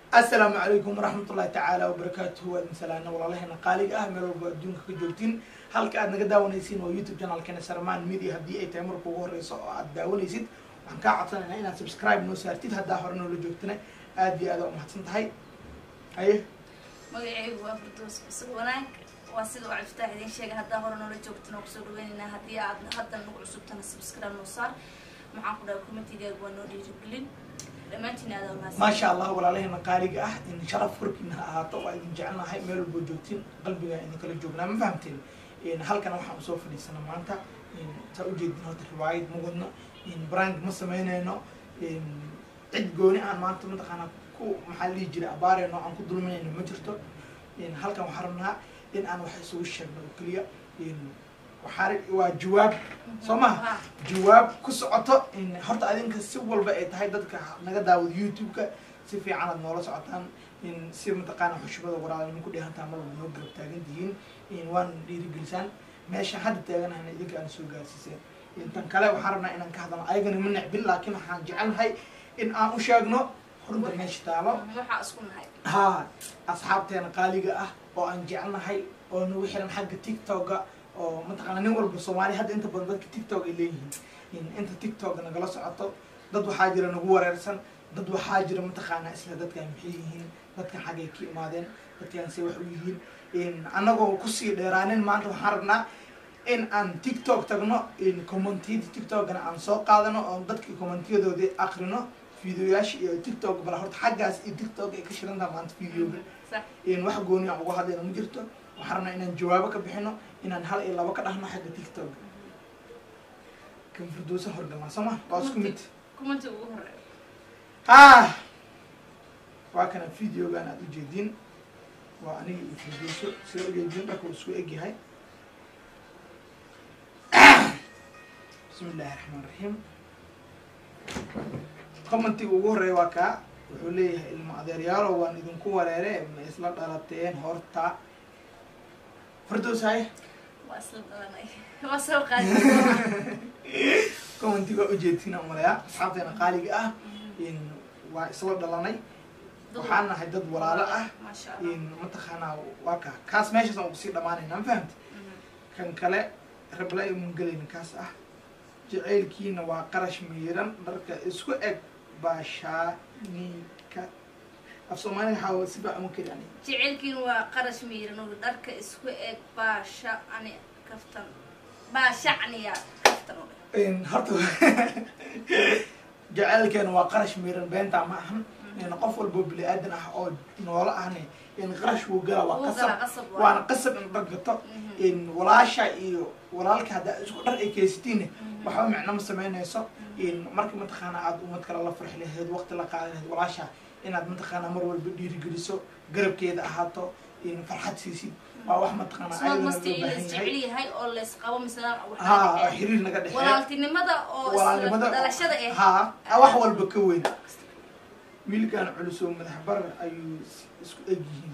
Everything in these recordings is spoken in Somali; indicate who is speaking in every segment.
Speaker 1: assalaamu calaykum waraxmat ullahi tacaala wabarakaatuhu waa idin salaana walaalaheena qaaliga ah meel walba adduunka ka joogtiin halka aad naga daawanaysiin waa youtube channelkeena sarmaan media haddii ay tahay marka ugu horeyso oo aad daawanaysid waxaan kaa codsanaynaa inaad subscribe noo saartid haddaa hore noola joogtana aad iyo aad aa umahadsan tahay haye
Speaker 2: magacaygu waa firdows cusub wanaag waa sida uu ciftaax idiin sheegay haddaa hore noola joogtana oo kusoo dhaweynaynaa haddii aad hadda nagu cusubtana subscribe noo saar maxaan ku dhahay commentigaagu waa noo dhiirigelin dhammaantiin aada umahadsan
Speaker 1: maasha allah walaalaheena qaaliga ah in sharaf korkiina ha ahaato waa idin jecelnahay meel walboo joogtiin qalbigaa idinkala joognaa ma fahamteen halkana waxaan usoo fadhiisana maanta saa ujeedin horta riwaayad ma wadno brand ma sameynayno cid gooni aan maanta mataqaanaa ku maxaa lihi jiray abaareyno aan ku dulminayno ma jirto halkan waxaan rabnaa in aan wax isugu sheegno oo keliya waxaa waa jawaab soo maha jawaab ku socoto horta adinka si walba ay tahay dadka naga daawado youtube-ka si fiican aad noola socotaan si mataqaana xushmada waraadnimo ku dheehantaa mar walba noo garab taagan tihiin waana dhiirigelisaan meesha hadda taaganahana idinka aan soo gaarsiiseen intan kale waxaan rabnaa inaan ka hadalno ayagana ma necbin laakiin waxaan jecelnahay in aan u sheegno runta meesha taalo
Speaker 2: waxaa isku nahay
Speaker 1: ha asxaabteena qaaliga ah oo aan jecelnahay oo nagu xiran xagga tiktoka oo mataqaana nin walba soomaali hadda inta badan dadka tiktok ay leeyihiin inta tiktok nagala socoto dad waxaa jira nagu wareersan dad waxaa jira mataqaanaa isla dadkan maxay yihiin dadkan xaggay ka imaadeen dadkan say wax u yihiin annagoo kusii dheeraanin maanta waxaan rabnaa in aan tiktok tagno commentiyada tiktokna aan soo qaadano oo dadka commentyadoodii akrino videoyaasha iyo tiktok bala horta xaggaas iyo tiktok ay ka shirantaha maanta videoga wax gooni aan uga hadlayna ma jirto waxaan rabnaa inaan jawaabo ka bixino inaan hal iyo labo ka dhahno xagga tiktok kan firdoosa horgalnaa soo ma waa isku mid
Speaker 2: commenti ugu horeeyo
Speaker 1: ha waa kana videogan aad ujeedin waa aniga iyo firdooso sida ujeedin dharka uu isku egyahay bismi illaahi raxmaan raxiim commentiga ugu horeeya waa kaa wuxuu leeyahay ilmo adeeryaalo waan idinku wareere ma isla dhalateen horta firdows haye
Speaker 2: waa isla dhalanay waa soo qaadi
Speaker 1: commentiga waa ujeedtina umaleyaa asxaabteena qaaliga ah waa isla dhalanay waxaan nahay dad walaalo ah
Speaker 2: maasha allah
Speaker 1: mataqaanaa waa kaa kaas meeshaas aan kusii dhamaanayna ma fahamti kan kale rabla imun gelayna kaas ah jacaylkiina waa qarash miiran dharka isku eg baashaanika af soomaaliga waxaa si baa uma keli ani
Speaker 2: jecelkiin waa qarash miiran oo dharka isku eg baasha ani kaftan baashacniya kaftan oo dheh
Speaker 1: horta jacaylkeena waa qarash miiran beentaa ma ahan qof walbo bini aadan ah oo noolo ahne qarash wuu gala waa
Speaker 2: Wuu
Speaker 1: qasab
Speaker 2: galaa, qasab waaye.
Speaker 1: waana qasab in dhar gato walaasha iyo walaalka haddaa isku dhar ay keysatiinne waxba micno ma sameynayso marka mataqaana aad umad kale la farxi lahayd waqti la qaadan lahayd walaasha inaad mataqaana mar walba dhiirigeliso garabkeeda ahaato farxad siisid waa wax mataqaana
Speaker 2: isma
Speaker 1: ayadana
Speaker 2: masti
Speaker 1: loo
Speaker 2: in
Speaker 1: baahan
Speaker 2: laisjecel
Speaker 1: yahay
Speaker 2: yahay oo laysqabo misna
Speaker 1: ha xiriir naga dhexeeya
Speaker 2: walaaltinimada oo isla dhalashada eh
Speaker 1: ha wax walba ka weyn wiilkan culus oo madax barar ayuu is- isku eg yihiin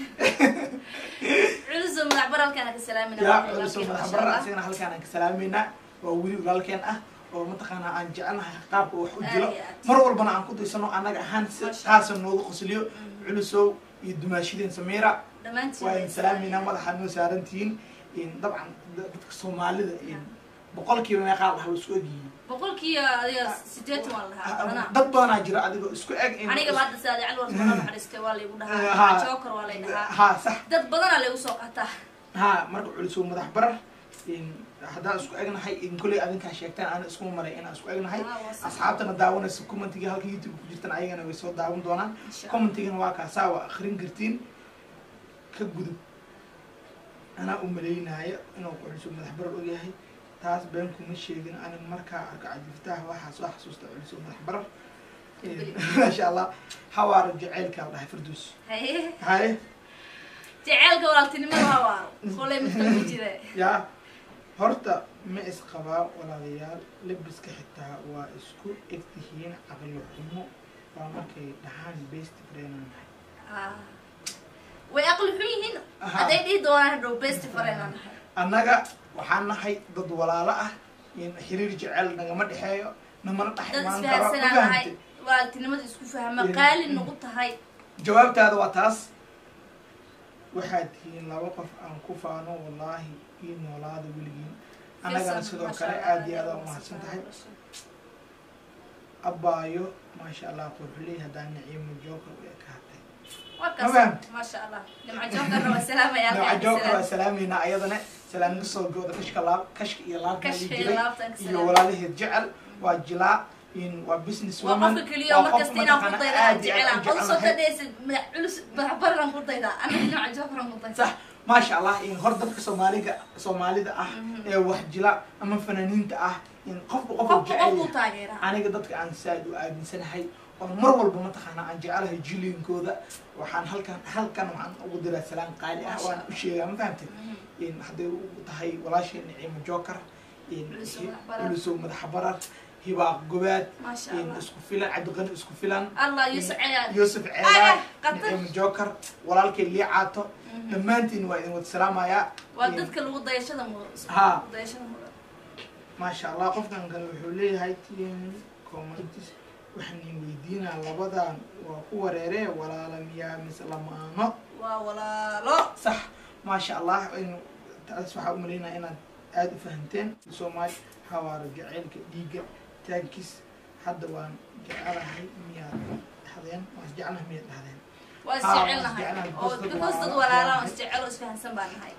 Speaker 2: culuso madax baralkana ka salaamina
Speaker 1: yaa culus oo madax barar asigana halkaan aan ka salaameynaa waa weli walaalkeen ah oo mataqaanaa aan jecelnahay qaabka wax u jiro
Speaker 2: Aad iyo aad.
Speaker 1: mar walbana aan ku daysano annaga ahaan si
Speaker 2: Masha
Speaker 1: qaasa noogu qosliyo culusow iyo dumaashideen samiira
Speaker 2: dhammaantiin
Speaker 1: waa idin salaameynaa madaxaad noo saarantihiin dabcan dadka soomaalida boqolkiiba meeqaa lahaa waa isku eg yihiin
Speaker 2: boqolkiiba adiga sideetan waa lahaa anaa
Speaker 1: dad badanaa jira adigoo isku eg in-
Speaker 2: aniga ba hadda saadi cali warta bana naxariistay waa laygu
Speaker 1: Ha.
Speaker 2: dhahaa joker waa lay dhahaa
Speaker 1: ha sax
Speaker 2: dad badanaa laygu soo qataa
Speaker 1: ha marka culisoo madax barar haddaan isku egnahay kolley adinkaa sheegtaan ana iskuma maray inaan isku egnahay
Speaker 2: Ah, waa sax.
Speaker 1: asxaabtana daawanaysa commentiga halka youtube ku jirtan ayagana way soo daawan doonaan
Speaker 2: Insha Allah.
Speaker 1: commentigana waa kaasaa waa akrin kartiin ka gudub anaa u maleynaayo inuu culisoo madax barar ogyahay taas been kuma sheegin ani markaa arko cajiftaha waxaa soo xasuusta culisoo madax barar maasha allah hawaara jaceylkaa la dhahay farduus
Speaker 2: haye
Speaker 1: haye
Speaker 2: jaceylka walaaltinimada waa waaro koley mid kale ma jira
Speaker 1: yaa horta ma isqabaa walaalayaal labiska xitaa waa isku eg tihiin caqli xumo waa markay dhahaan best friend
Speaker 2: Ah. way aqli xun yihiin
Speaker 1: Aha.
Speaker 2: hadday dhihi doonaan hadhow best friend aan nahay
Speaker 1: annaga waxaan nahay dad walaalo ah in xiriir jecel nagama dhexeeyo namana dhex
Speaker 2: dad
Speaker 1: imaan karo ma
Speaker 2: isfahansanaa nahay
Speaker 1: fahamtay
Speaker 2: walaaltinimada isku fahma
Speaker 1: Iyo-
Speaker 2: qaali nagu tahay
Speaker 1: jawaabtaada waa taas waxaad tihiin laba qof aan ku faano wallaahi ii noolaada weligiin annagana sidoo kale aada iyo aada umahadsan tahay abaayo maasha allah qurxuley haddaan naciimo jookar u ekaatay
Speaker 2: maasha allah nimco jookarna waa salaamaya
Speaker 1: nooca jookar waa salaameynaa ayadana salaam kasoo gooda kashka laab kashka iyo laabkeedi jiray iyo walaalaheed jecel waa jilaa in waa business
Speaker 2: waa
Speaker 1: woman
Speaker 2: qofka keliya oo markasta inaan ku dayda aan jecelaan qol soo
Speaker 1: jecelahay
Speaker 2: tadhaysid madax culus madax baran ku dayda anaga nimco jookaran ku dayda
Speaker 1: sax maasha allah in hor dadka soomaaliga soomaalida ah
Speaker 2: Mhm.
Speaker 1: ee wax jila ama fanaaniinta ah in qofka qofku
Speaker 2: qofku
Speaker 1: jecel
Speaker 2: qofku
Speaker 1: yahay
Speaker 2: taageera
Speaker 1: aniga dadka aan saad u aaminsanahay oo mar walba mataqaana aan jecelahay jiliinkooda waxaan halkan halkan waxaan ugu diraa salaan qaali ah waan u sheegaa ma fahamtay in hadday u tahay walaasheen niciimo jookar in
Speaker 2: Ulusow Madaxbarar.
Speaker 1: ulusow madaxa barar hibaaq gobaad
Speaker 2: maasha
Speaker 1: in
Speaker 2: allah
Speaker 1: isku filan cabdiqani isku filan
Speaker 2: allah yusuf ceyaal
Speaker 1: yuusuf
Speaker 2: Ah,
Speaker 1: ceedaa
Speaker 2: qatar.
Speaker 1: niciimo jookar walaalkay lii caato dhammaantiin waa idin wada salaamayaa
Speaker 2: waa
Speaker 1: In-
Speaker 2: dadka lagu dayashada mudan
Speaker 1: Ha.
Speaker 2: dayashada mudan
Speaker 1: maasha allah qofkan kale wuxuu leeyahay tn comments waxaan idin weydiinaa labadan waa ku wareeree walaala miyaa mise lamaano
Speaker 2: waa walaalo
Speaker 1: sax maasha allah in taas waxaa u malaynaya inaad aada u fahamteen soomaali xawaaro jaceylka dhiigga taagkiis hadda waan jecelahay miyaad dhahdeen waan isjeclahay miyaad dhahdeen
Speaker 2: waa
Speaker 1: Ah, waa
Speaker 2: isjecelnahay
Speaker 1: isjecelnahay,
Speaker 2: oo
Speaker 1: because dad
Speaker 2: because dad
Speaker 1: walaalo
Speaker 2: walaala oo
Speaker 1: ah.
Speaker 2: isjecel oo isfahansan baan nahay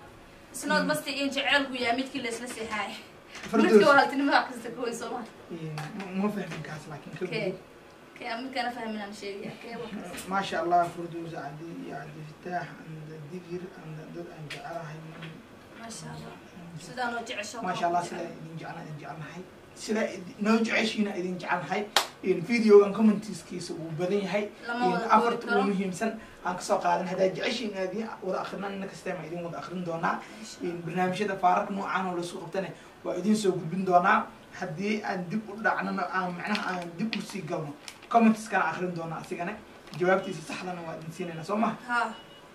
Speaker 2: isnood masti in jecelku yahay midkii la isla seexaay midka
Speaker 1: fardoos
Speaker 2: walaaltinimada wax kasta ka weyn soo maha
Speaker 1: ma- ma fahmin kaas laakiin ka
Speaker 2: kee
Speaker 1: gudub
Speaker 2: kee midkana fahmin aan sheegaya kee wax kasta
Speaker 1: ما شاء الله فردوس عدي عدي فتاح عند الدقر عند ضد عند جعلها
Speaker 2: maasha allah sidaan oo jecesho
Speaker 1: ما شاء الله سلا إذن جعلنا إذن جعلنا هاي سلا نوج عشينا إذن جعلنا هاي إن فيديو عن كومنتيز كيس وبدين هاي
Speaker 2: lama
Speaker 1: إن
Speaker 2: wada
Speaker 1: أفرت
Speaker 2: koobi karo
Speaker 1: ومهم سن عن قصة قادن هذا جعشين هذه وذا آخرنا إنك استمع إذن وذا آخرين دونا إن برنامج هذا فارق نوع عنه ولا سوق بتنا وإذن سوق بين دونا حدي أن دب دعنا معناها أن دب وسي قلنا كومنتيز كان آخرين دونا سيجنا جوابتي صح لنا وإذن سينا سوما
Speaker 2: ha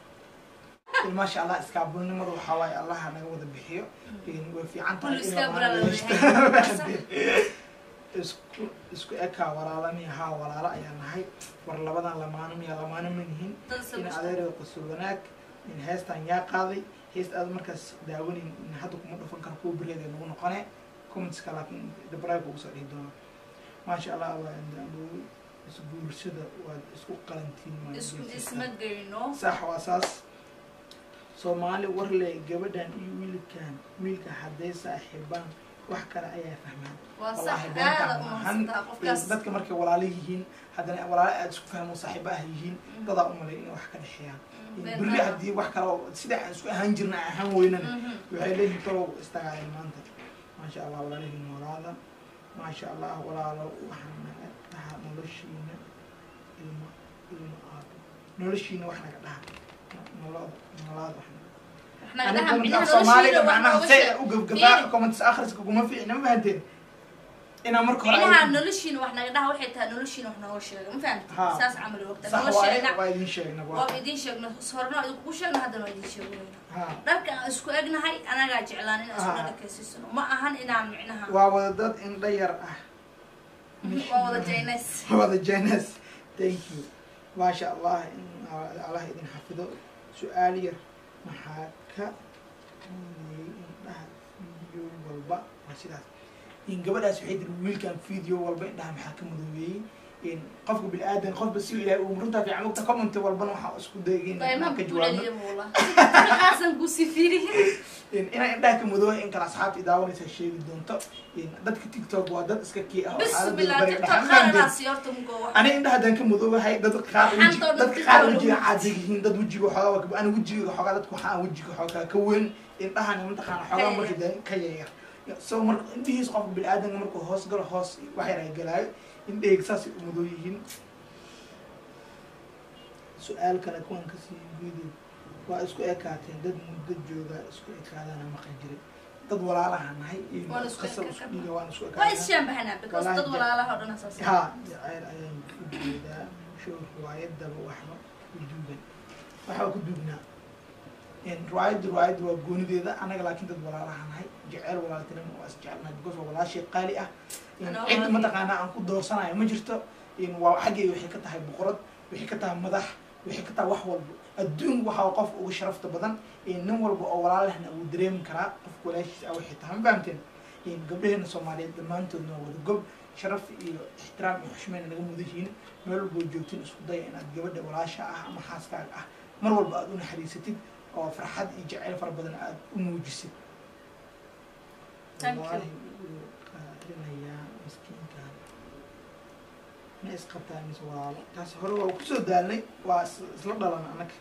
Speaker 1: ما شاء الله iskaabulnimadu waxaa waaye allaha naga wada bixiyo way fiican tahay
Speaker 2: Kullu
Speaker 1: in
Speaker 2: iskaabula
Speaker 1: la
Speaker 2: la
Speaker 1: yeeshto.
Speaker 2: leeyahay.
Speaker 1: isku isku ekaa walaalami haa walaalo ayaa nahay war labadan lamaano miya lamaano ma nihin
Speaker 2: dad isla
Speaker 1: in
Speaker 2: bashta
Speaker 1: adeerada qosol wanaag in heestan yaa qaaday heest aad markaas daawanin in hadda kuma dhufan karo kuwa bereeda nagu noqone commentska laakiin dabraaga ugu soo dhihi doona maasha allah waa indaabow isguursada waad isku qalantiin ma
Speaker 2: isku
Speaker 1: jeesata.
Speaker 2: isma geyno
Speaker 1: sax waa saas soomaali warle gabadhan iyo wiilkan wiilka hadday saaxiibaan wax kale ayaa fahmaan
Speaker 2: waa sax
Speaker 1: Wallahi beentaan
Speaker 2: aada
Speaker 1: maahan.
Speaker 2: umahadsantaa qofkaas
Speaker 1: dadka markay walaalo yihiin haddana walaalo aada isku fahmo saaxiibo ah yihiin dadaa u malay inay wax ka dhexeeyaan berri haddii wax kale oo sida aan isku ahaan jirna aan ahaan weynana waxay leeyihin talow istagaaleen maanta maasha allah walaalihiin noolaada maasha allah walaalo waxaa naga dhaha noloshiina ilmo ilmo aabo noloshiina wax naga dhaha noloda noloada wax naga
Speaker 2: nagadaha
Speaker 1: aniga
Speaker 2: micnaha
Speaker 1: soomaaliga
Speaker 2: noloshiina wax
Speaker 1: macnaha
Speaker 2: nooga
Speaker 1: say
Speaker 2: sheeg
Speaker 1: u gabgabaa
Speaker 2: Fiiri.
Speaker 1: comments akhriska kuma fiicna ma fahanteen inaa marka hore
Speaker 2: micnaha
Speaker 1: ay-
Speaker 2: noloshiina wax naga dhaha waxay tahay noloshiina wax nooga sheega ma fahamti
Speaker 1: Ha.
Speaker 2: saas camal wogta
Speaker 1: sax waaye
Speaker 2: nolosheena
Speaker 1: waa idin sheegna waa
Speaker 2: waa idiin sheegno horena waa idinku sheegno haddana waa idiin sheegnayna
Speaker 1: ha
Speaker 2: dharka aan isku egnahay anagaa jeclaan inaan isku
Speaker 1: Ha.
Speaker 2: dhadhakeysisano ma ahan inaan micnaha
Speaker 1: waa wada dad indha yar ah
Speaker 2: waa wada jaynays
Speaker 1: wada jenas thank you maasha allah in allah idin xafido su-aal yar maxaa ka muudiyey indhaha video walba waa sidaas in gabadhaas waxay tiri wiilkan video walba indhaha maxaa ka mudoobeeyey in qofka bini-aadan qofba si ilaahay uu runtaa fiican ogta comment walbana waxaa isku dayay
Speaker 2: daymaha
Speaker 1: inaan ka
Speaker 2: ku
Speaker 1: jawaabno
Speaker 2: celiya buula waxaasan ku sifiriye
Speaker 1: in inaa indhaha ka mudooba in kale asxaabta i daawanaysa sheegi doonto in dadka tiktok waa dad iska kii ah oo xaaladooda
Speaker 2: bismillah
Speaker 1: bariga
Speaker 2: tiktok
Speaker 1: dhaxan
Speaker 2: qaaranaas yorta mugo wax
Speaker 1: ani indhaha haddaan ka mudoobahay dad qaar weji
Speaker 2: Xantoo
Speaker 1: dadka
Speaker 2: dadka
Speaker 1: qaar
Speaker 2: kale
Speaker 1: wejiga
Speaker 2: weji.
Speaker 1: caadi yihiin dad wejiga xoogaa waa ka- ani wejiga xoogaa dadka waxaa wejiga xoogaa ka weyn indhahani mataqaana xoogaa
Speaker 2: Ka
Speaker 1: marka dee ka yaryar so marka indhihiis qofka bini-aadanka markuu hoos galo hoos wax yar ay galaayo indhahayga saasay u mudoo yihiin su-aal kale kuwan kasii guudeed waa isku ekaateen dad muddo jooga isku ekaadana maqan jiray dad walaalaha nahay iyo
Speaker 2: Waan isku
Speaker 1: qasab
Speaker 2: ekaan
Speaker 1: isku
Speaker 2: karnaa.
Speaker 1: dhiiga waan isku
Speaker 2: waa
Speaker 1: ekaadana
Speaker 2: ishaambahanaa because dad
Speaker 1: Walahi.
Speaker 2: walaalaha oo dhan asaas
Speaker 1: ha jacayl ayaan u jeedaa show riwaayadaba waxba ku duugan waxba ku duugnaa riwaayad riwaayad waa goonideeda anaga laakiin dad walaalaha nahay jeceyl walaaltinimo waa isjecelnahay because waa walaashay qaali ah In
Speaker 2: Anaa
Speaker 1: cid
Speaker 2: walaalkay.
Speaker 1: mataqaanaa aan ku doorsanayo ma jirto in waa xaggeyga waxay ka tahay boqorad waxay ka tahay madax waxay ka tahay wax walba adduunka waxaa qofka uga sharafta badan nin walba oo walaalehna wuu dareemi karaa qofka walaashiisa ah waxay tahay ma fahamteen gabdhaheena soomaaliyeed dhammaantoodna waa wada gob sharaf iyo ixtiraam iyo xushmeyna naga mudan yihiin meel walboo joogtiin isku daya inaad gabadha walaasha ah ama xaaskaaga ah mar walba aada u naxariisatid oo farxad iyo jaceyl fara badan aada u muujisid
Speaker 2: Thank you.
Speaker 1: Wallaahi wuu qaarinayaa miskiinkan ma isqabtaa mise walaalo taas hore waa kusoo daalnay waa is- isla dhalan annaga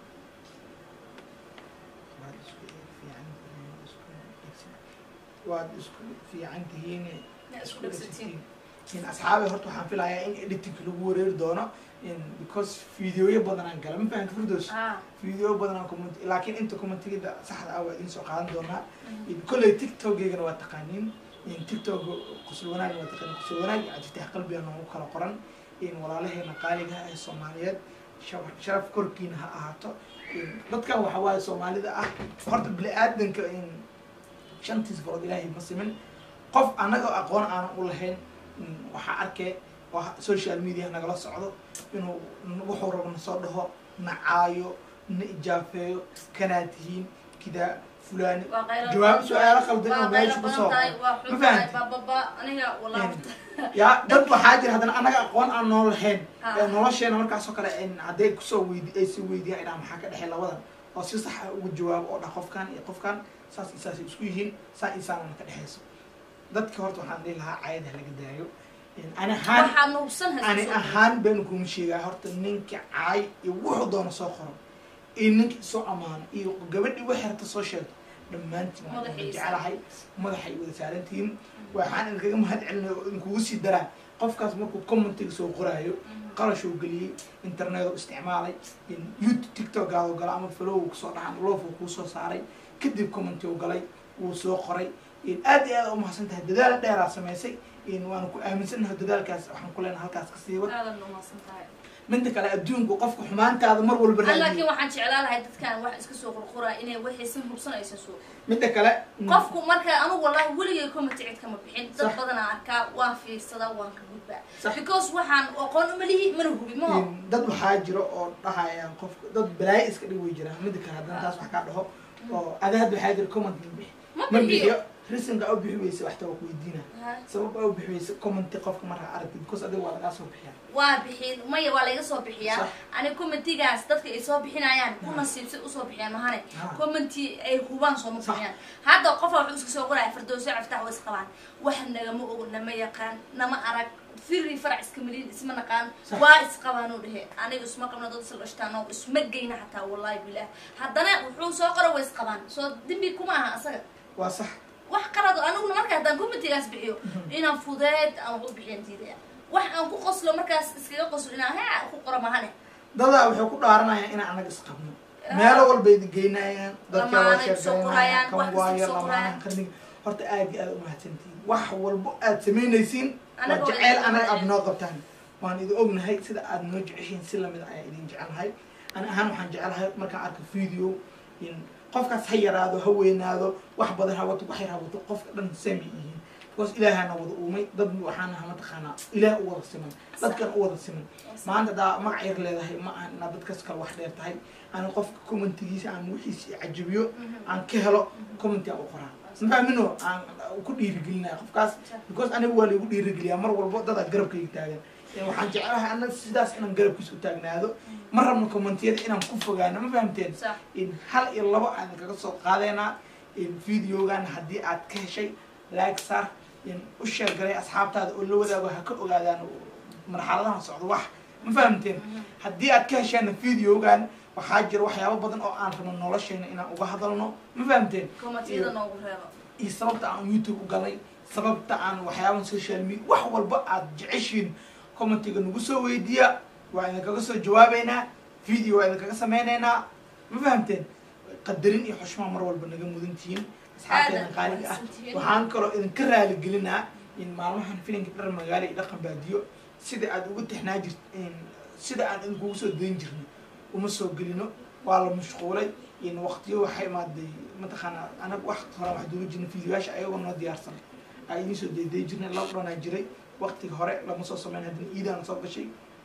Speaker 1: waad isku fiican tihiin isku dhegsan waad isku fiican tihiin
Speaker 2: Yaa isku dhegsatiin.
Speaker 1: in asxaabi horta waxaan filayaa in editing lagu wareeri doono in because videoyo badan aan gala ma fahamta firdos
Speaker 2: ah
Speaker 1: video badan aan comment laakiin inta commentigida saxda ah waa idiin soo qaadan doonaa kolley tiktokeygana waa taqaaniin in tiktok qosol wanaag waa taqaaniin qosol wanaag iyo cajitax qalbiga noogu kala qoran in walaalaheena qaaliga ah ee soomaaliyeed sharaf- sharaf korkiina ha ahaato In dadkan waxa waaye soomaalida ah horta bini aadanka in shantiis farood ilaahay ma simin qof annaga aqoon aanan u lahayn in waxaa arkay oo social media nagala socdo inuu wuxuu rabo na soo dhaho na caayo na ijaafeeyo kanaa tihiin kidaa fulaani
Speaker 2: waa qaylo
Speaker 1: jawaab
Speaker 2: badan
Speaker 1: su-aalo
Speaker 2: tahay,
Speaker 1: qaldan
Speaker 2: waa
Speaker 1: oo meesha
Speaker 2: qaylo
Speaker 1: ku
Speaker 2: badan
Speaker 1: soo
Speaker 2: tahay, waa
Speaker 1: ma
Speaker 2: xun tahay,
Speaker 1: fahanti
Speaker 2: bababa aniga wallaahi
Speaker 1: yaa dad waxaa jira haddana annaga aqoon aan noo lahayn
Speaker 2: Ha.
Speaker 1: ee nolosheena markaasoo kale in hadday kusoo weydi ay si weydiiyaan idhaa maxaa ka dhexey labadan oo si sax ah ugu jawaabo oo dhah qofkan iyo qofkan saas iyo saasay isku yihiin saa iyo saanana ka dhexeyso dadka horta waxaan dhihi lahaa caayada ha laga daayo In ani ahaan
Speaker 2: waxaa nuubsan
Speaker 1: ani ahaan baan kuma sheegaa horta ninka caay iyo wuxuu doono soo qoro iyo ninka isoo amaano iyo gabadhii waxay rabta soo sheegto dhammaantiin waan idin
Speaker 2: Madaxiisa.
Speaker 1: jecelahay madaxay wada saarantihiin waxaan idinkaga mahad celinaya oo idinkugu sii daraa qofkaas markuu commentiga soo qoraayo qarashuu geliyey internet u isticmaalay in youtube tiktokaadu gala ama flow kusoo dhacan loofu kuu soo saaray kadib commenti u galay wuu soo qoray in aad iyo aad u mahadsan tahay dadaal dheeraa samaysay in waanu ku aaminsanahay dadaalkaas waxaan ku leenahay halkaas ka sii wad
Speaker 2: aadan nuumaasan tahay
Speaker 1: midda kale adduunku qofka xumaantaada mar walba
Speaker 2: An laakiin
Speaker 1: raadiyo
Speaker 2: waxaan jeclaan lahay dadkan wax iska soo qurquraa inay waxaysan hubsan aysan soo
Speaker 1: midda kale mm,
Speaker 2: qofku marka anigu wallahi weligay comment cid kama bixin dad
Speaker 1: Sax.
Speaker 2: badan aan arkaa waan fiirsadaa waan ka gudbaa
Speaker 1: Sax.
Speaker 2: because waxaan aqoon uma lihi mana hubi ma
Speaker 1: in dad waxaa jiro oo dhahayaan qofka dad balaayo iska dhig way jiraan midda kale haddana taas wax kaa dhaho oo ada hadda waxaa jira comment ma bixi
Speaker 2: ma
Speaker 1: ma
Speaker 2: bixiyo
Speaker 1: bixiyo risinka u bixi weysa waxta waa ku weydiina
Speaker 2: Ha.
Speaker 1: sabab aa u bixi weysa commenti qofka markaa aragti because adiga waa lagaa soo bixiyaa
Speaker 2: waa bixin maya waa layga soo bixiyaa
Speaker 1: Sax.
Speaker 2: ani commentigaas dadka ay soo bixinayaan ku nasiibsay usoo bixiyaan mahane
Speaker 1: Ha.
Speaker 2: commenti ay hubaan sooma
Speaker 1: Sax.
Speaker 2: bixiyaan hadda qofa wuxuu iska soo qoraya fardooso caftax way isqabaan wax nagama ogo nama yaqaan nama arag firi farac iska maliin isma naqaan
Speaker 1: Sax.
Speaker 2: waa isqabaanuu dhehe aniga isma qabno dad isla dhashtaan oo isma geyna xataa wallahi bilah haddana wuxuu soo qoro way isqabaan soo dembi kuma aha asaga
Speaker 1: waa sax
Speaker 2: wax qalad oo aniguna marka haddaan commentigaas bixiyo inaan fudeed aan wax u bixiyan diidaya wax aan ku qoslo markaas iskaga qoslo inaan he ku qoro mahane
Speaker 1: dadaa waxay ku dhaaranayaan inaan anaga isqabno meelo walba idin geynayaan dadka waa
Speaker 2: Lamaanay soo qorayaan,
Speaker 1: sheeganayaan
Speaker 2: wax
Speaker 1: kan
Speaker 2: kasta
Speaker 1: waayo
Speaker 2: soo
Speaker 1: lamaanaha
Speaker 2: qorayaan.
Speaker 1: qarniga horta aad iyo aad u mahadsantihiin wax walbo aad samaynaysiin waa
Speaker 2: Anaga waa
Speaker 1: jeceyl
Speaker 2: idin
Speaker 1: anaga aad
Speaker 2: mahadcelin.
Speaker 1: noo qabtaan waan idin ognahay sida aad noo jeceshiin si lamid ah ayaa idin jecelnahay ani ahaan waxaan jecelahay markaan arko video in qofkaas ha yaraado ha weynaado wax badan ha wato wax yar ha wato qofka dhan sami yihiin because ilaahana wada uumay dad waxaana ha mataqaanaa ilaah u wada siman dadkan u wada siman maanta daa magac yar leedahay ma aha inaad dadkas kale wax dheer tahay aan qofka commentigiisa aan wixiisa cajabiyo aan ka helo commenti aan u qoraa mafahmino aan ku dhiirigelinaya qofkaas because aniga waa laygu dhiirigeliyaa mar walbo dadaa garabkayga taagan Ee, waxaan jecelahay anaga sidaas inaan garabkiisa u taagnaado ma rabno commentiyada inaan ku fogaano ma fahamteen
Speaker 2: sax
Speaker 1: in hal iyo labo aan kaga soo qaadeynaa in videogan haddii aad ka heshay like sar in u sheergalay asxaabtaada oo la wadaago ha ka ogaadaan marxaladahan socdo wax ma fahamteen haddii aad ka heshaana videogan waxaa jira waxyaabo badan oo aan rabno nolosheena inaan uga hadalno ma fahamteen
Speaker 2: commentiyada noogu reebo
Speaker 1: iyo sababta aan youtube u galay sababta aan waxyaaban social media wax walba aad jeceshiin commentiga nagu soo weydiiya waa idinkaga soo jawaabeynaa video waa idinkaga sameyneynaa ma fahamteen qadarin iyo xushmaa mar walba naga mudan tihiin asxaabteena
Speaker 2: Aad
Speaker 1: qaaliga ah
Speaker 2: mahadsantihiin.
Speaker 1: waxaan kaloo idinka raaligelinaa in maalmahan filinka dhar magaalo iyo dhaqan baadiyo sida aad uga tixnaa jirt sida aan idinkugu soo dayn jirnay uma soo gelino waa la mashquulay in waqtiyo waxay imaaday mataqaanaa anaga wax hore wax duuba jirnay videoyaasha ayagoo noo diyaarsan aa idiin soo dayday jirnay lockdownaa jiray waqtiga hore lama soo sameyn haddana iidaana soo gashay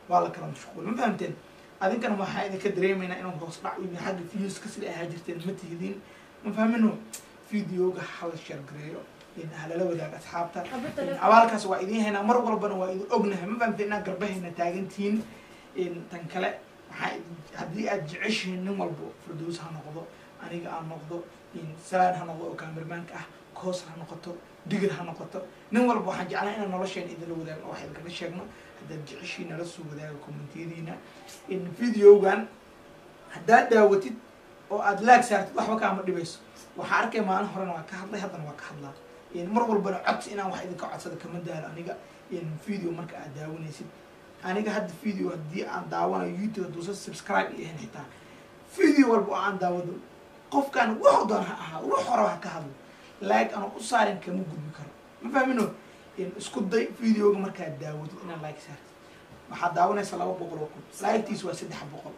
Speaker 1: waa la kala mashquul ma fahamteen adinkana waxaa idinka dareemaynaa inuu hoos dhac u yahay xagga viewska sida ahaa jirteen ma tihidin ma fahmino videoga hala share gareeyo halala wadaaga asxaabta abaalkaas waa idiin haynaa mar walbana waa idin ognahay ma fahamteen inaad garbahayna taagantihiin tan kale waxaa haddii aad jeceshihiin nin walbo fardoos ha noqdo aniga aan noqdo salaan ha noqdo oo kaamirmaanka ah koos ha noqoto digir ha noqoto nin walba waxaan jeclaa inaan nolosheena idinla wadaagno wax idinkaga sheegno haddaad jeceshiin nala soo wadaaga commentiyadiina videogan haddaad daawatid oo aad laag saartid waxba kaama dhibayso waxaa arkay maalin horena waa ka hadlay haddana waa ka hadlaa mar walbana codsi inaan wax idinka codsada kama daalo aniga video marka aad daawanaysid aniga hadda video haddii aan daawanayo youtube haduusa subscribe iyo ahayn xitaa video walba oo aan daawado qofkaan wuxuu doon ha ahaa wux horaba ha ka hadlo like anoo u saarin kama gudbi karo ma fahmino isku day videoga markaad daawatid inaad like saartid waxaad daawanaysa laba boqol oo kun likekiis waa saddex boqol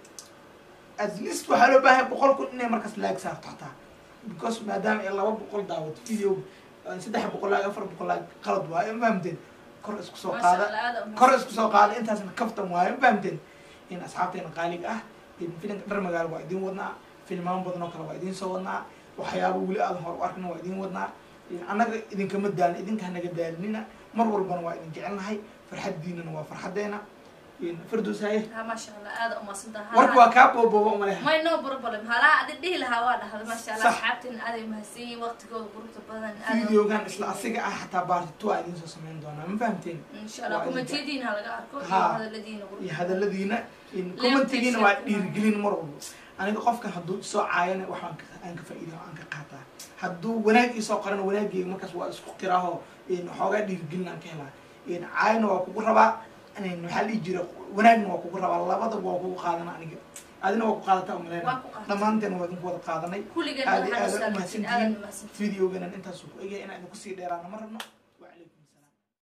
Speaker 1: at least waxaa loo baahay boqol kun inay markaas like saarto xataa because maadaama ay laba boqol daawato videoga saddex boqol like afar boqol like qalad waayo ma fahamteen kor isku soo qaada kor isku soo qaada intaasna kaftan waayo ma fahamteen in asxaabteena qaaliga ah filinka dhar magaalo waa idiin wadnaa filmaan badan oo kale waa idiin soo wadnaa waxyaaba weli aadan hor u arkna waa idiin wadnaa annaga idinkama daalin idinka hanaga daalinina mar walbana waa idin jecelnahay farxaddiinana waa farxaddeena fardoos haye
Speaker 2: maasha allah aada umaasantaha
Speaker 1: warka waa kaa boobooba umaleha
Speaker 2: may no problem halaa adi dhihi lahaa waa dhahda maasha allah
Speaker 1: Sax.
Speaker 2: asxaabteen aaday mahadsan yihiin waqtigooda quruxda badan
Speaker 1: videogan isla asiga ah xataa baartitu waa idiin soo samayn doonaa ma fahamteen
Speaker 2: insha allah
Speaker 1: waa idin
Speaker 2: kumentiyadiina ha laga arko iyo
Speaker 1: Ha.
Speaker 2: hadaladiina quruxda
Speaker 1: iyo
Speaker 2: badan.
Speaker 1: hadaladiina commentigiina waa dhiirigelin mar walba aniga qofkan hadduu isoo caayana waxaan ka- aan ka faa'iida aan ka qaataa hadduu wanaag isoo qorana wanaaggeega markaas waa isku qiraaho xoogaa dhiirigelin aan ka helaa caayana waa kugu rabaa maxaa dhihi jira wanaagna waa kugu rabaa labadaba waa kugu qaadana aniga adina waa ku qaadataa umaleyna
Speaker 2: Waa ku qaadataa.
Speaker 1: dhammaanteen waa idinku wada qaadanay
Speaker 2: kulligeen
Speaker 1: aad iyo
Speaker 2: waxaan
Speaker 1: aad
Speaker 2: u
Speaker 1: u
Speaker 2: salaamtiin aadan
Speaker 1: mahadsantihiin
Speaker 2: mahadsantiin
Speaker 1: videoganan intaasuu ku egyahay inaan idinku sii dheeraana ma rabno